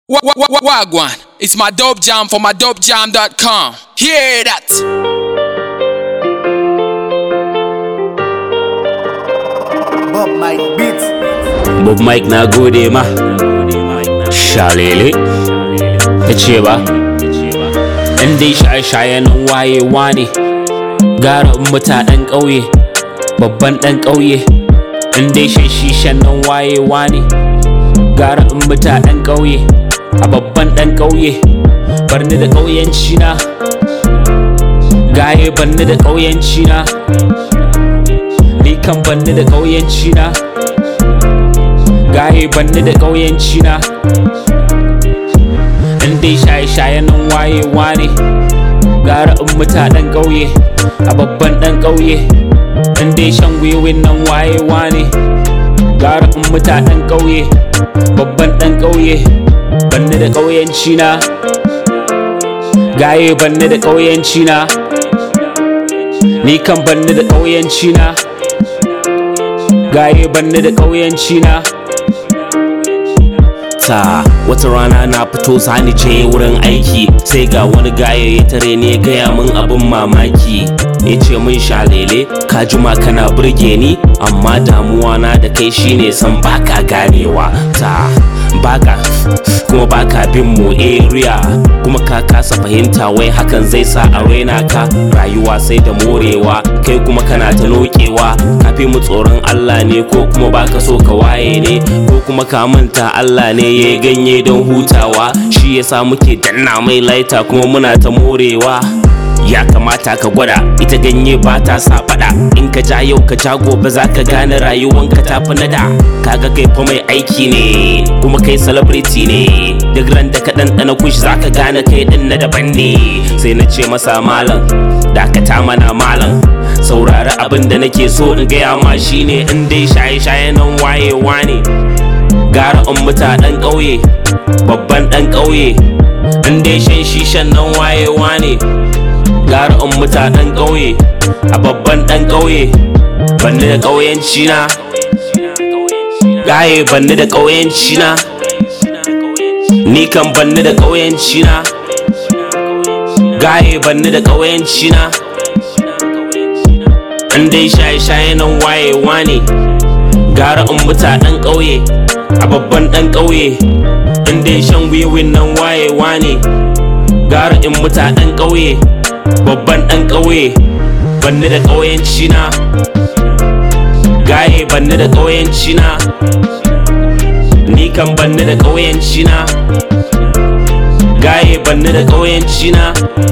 Wa- wa- wa- Wagwan, it's my dope jam for my dopejam.com. Hear that? Bob Mike Beats. Bob Mike na gode ma Shalele Ta ce ba In dai shaye-shaye nan wayewa ne Gara in mutanen ƙauye Babban ɗan ƙauye In dai shan shishan nan wayewa ne Gara in mutanen ƙauye A babban ɗan ƙauye Barni da ƙauyenci na Gaye barni da ƙauyenci na Ni kan barni da ƙauyenci na gaye banni da ƙauyenci na in dai shaye-shaye nan wayewa ne gara in mutanen ƙauye a babban ɗan ƙauye in dai shan wiwin nan wayewa ne gara in mutanen ƙauye babban ɗan ƙauye banni da ƙauyenci na gaye banni da ƙauyenci na ni kan banni da ƙauyenci na gaye banni da ƙauyenci na ta wata rana na fito sani je wurin aiki sai ga wani gaye ya tare ne ya gaya min abin mamaki ya ce min shalele ka juma kana burge ni amma damuwa na da kai shine san baka ganewa ta baka kuma baka bin mu area kuma ka kasa fahimta wai hakan zai sa a raina ka rayuwa sai da morewa kai kuma kana ta nokewa ka fi mu tsoron Allah ne ko kuma baka so ka waye ne ko kuma ka manta Allah ne ya ganye don hutawa shi yasa muke danna mai laita kuma muna ta morewa ya kamata ka gwada ita ganye ba ta sa fada in ka ja yau ka ja gobe za ka gane rayuwanka ta fi nada kaga kai fa mai aiki ne kuma kai celebrity ne duk ran da ka ɗanɗana kushi za ka gane kai ɗin na daban ne sai na ce masa malam dakata mana malam saurari abin da nake so in gaya ma shine in dai shaye-shaye nan wayewa ne gara in mutanen ƙauye babban ɗan ƙauye in dai shan shishan nan wayewa ne gara in mutanen ƙauye a babban ɗan ƙauye banni da ƙauyenci na gaye banni da ƙauyenci na ni kan banni da ƙauyenci na gaye banni da ƙauyenci na in dai shaye-shaye nan wayewa ne gara in mutanen ƙauye a babban ɗan ƙauye in dai shan wiwin nan wayewa ne gara in mutanen ƙauye babban ɗan ƙauye banni da ƙauyenci na gaye banni da ƙauyenci na ni kan banni da ƙauyenci na gaye banni da ƙauyenci na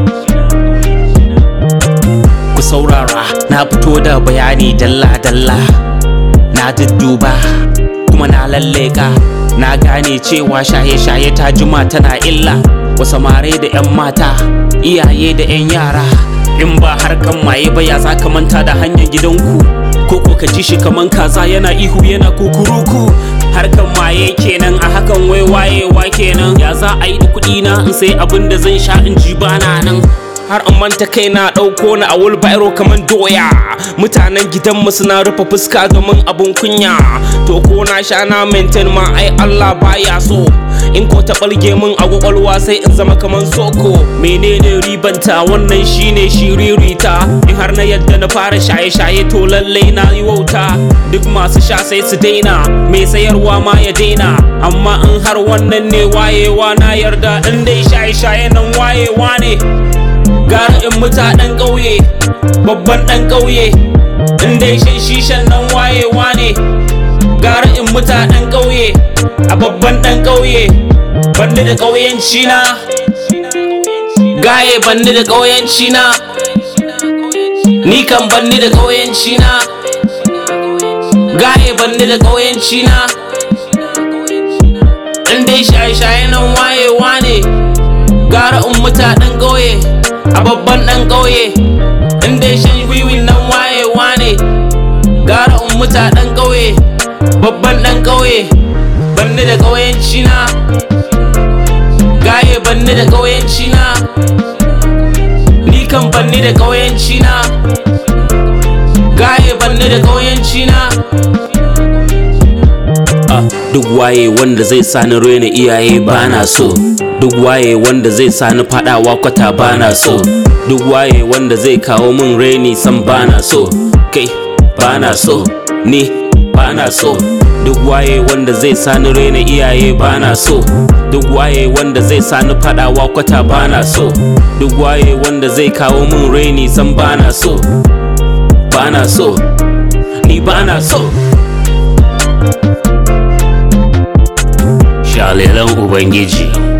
ku saurara na fito da bayani dalla-dalla na dudduba kuma na lalleka na gane cewa shaye-shaye ta juma tana illa wasu mare da 'yan mata iyaye da 'yan yara in ba harkan maye ba ya za ka manta da hanyar gidanku ko ko ka ji shi kaman kaza yana ihu yana kukuruku harkan maye kenan a hakan wai wayewa kenan ya za a yi da kuɗi na in sai abin da zan sha in ji bana nan har in manta kai na ɗauko ni a wulbairo kamar doya mutanen gidanmu suna rufe fuska domin abun kunya to ko na sha na maintain ma ai Allah baya so in ko ta ɓalge min a kwakwalwa sai in zama kamar soko menene ribanta wannan shine shiririta in har na yadda na fara shaye-shaye to lallai na yi wauta duk masu sha sai su daina mai sayarwa ma ya daina amma in har wannan ne wayewa na yarda in dai shaye-shaye nan wayewa ne gara in mutanen ƙauye babban ɗan ƙauye in dai shan shishan nan wayewa ne gara in mutanen ƙauye a babban ɗan ƙauye banni da ƙauyenci na gaye banni da ƙauyenci na ni kan banni da ƙauyenci na gaye banni da ƙauyenci na in dai shaye-shaye nan wayewa ne gara in mutanen ƙauye a babban ɗan ƙauye in dai shan wiwin nan wayewa ne gara in mutanen ƙauye babban ɗan ƙauye banni da ƙauyenci na gaye banni da ƙauyenci na ni kan banni da ƙauyenci na gaye banni da ƙauyenci na duk waye wanda zai sani raina iyaye bana so duk waye wanda zai sani fadawa kwata bana so duk waye wanda zai kawo min raini san bana so kai bana so ni bana so duk waye wanda zai sani raina iyaye bana so duk waye wanda zai sani fadawa kwata bana so duk waye wanda zai kawo min raini san bana so bana so ni bana so shalelan ubangiji